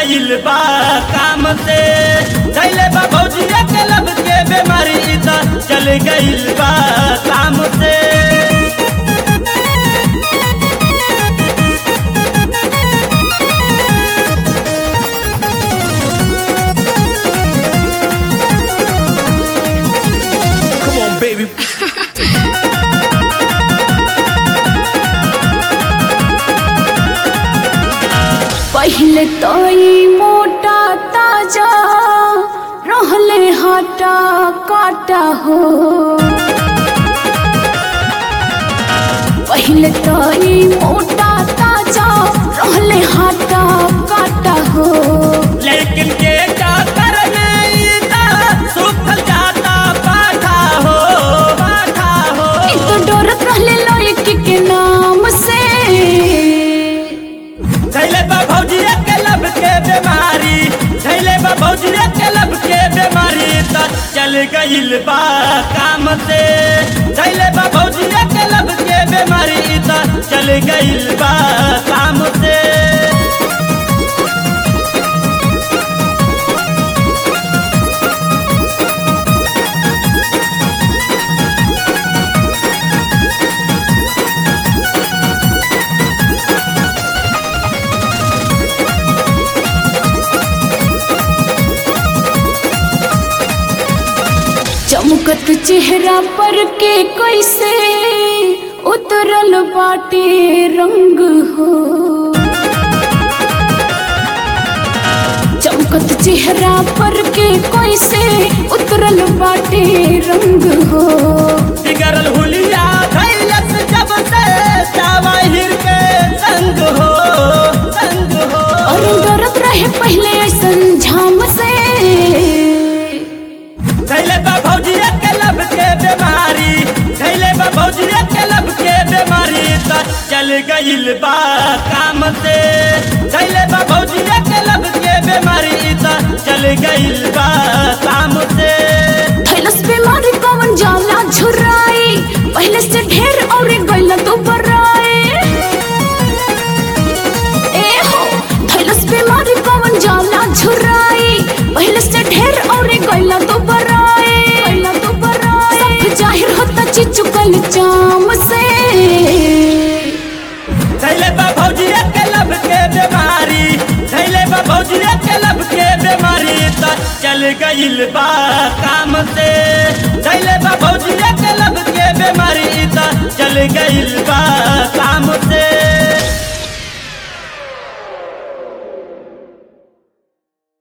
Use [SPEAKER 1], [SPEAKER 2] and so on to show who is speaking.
[SPEAKER 1] गइल बा काम से धैले बा भौजिया के लब के बीमारी त चल गइल बा काम से
[SPEAKER 2] Come on, baby.
[SPEAKER 3] पहले तो ई मोटा ताजा रहले हटा काटा हो पहले तो ई मोटा ताजा रहले हटा काटा हो
[SPEAKER 1] लेकिन के चाकर नहीं था सुखल जाता पाठा हो पाठा हो
[SPEAKER 3] ई तो डरत रहले लड़की के नाम से
[SPEAKER 1] धैले बा भौजिया के लब के बीमारी धैले बा भौजिया के लब के बीमारी त चल गइल बा काम से धैले बा भौजिया के लब के बीमारी त चल गइल बा काम से
[SPEAKER 3] चमकत चेहरा पर के कैसे उतरल बाटे रंग हो चमकत चेहरा पर के कैसे उतरल बाटे रंग हो
[SPEAKER 1] बिगड़ल हुलिया धैलस जब से जावाहिर के संग हो संग हो
[SPEAKER 3] और डरत रहे पहले ऐसन झाम से
[SPEAKER 1] धैले बा भौजिया के लब के बीमारी धैले बा भौजिया के लब के बीमारी त चल गइल बा काम से धैले बा भौजिया के लब के बीमारी त चल गइल बा काम से
[SPEAKER 3] थैलस बीमारी कवन जाला झुराई पहले से ढेर और गइल तो बराई ए हो थैलस बीमारी कवन जाला झुराई पहले से ढेर और गइल तो बराई गइल तो बराई सब जाहिर होता चिचुकल चाम से
[SPEAKER 1] धैले बा भौजिया के लब के बीमारी धैले बा भौजिया के लब के बीमारी त चल गइल बा काम से धैले बा भौजिया के लब के बीमारी त चल गइल बा काम से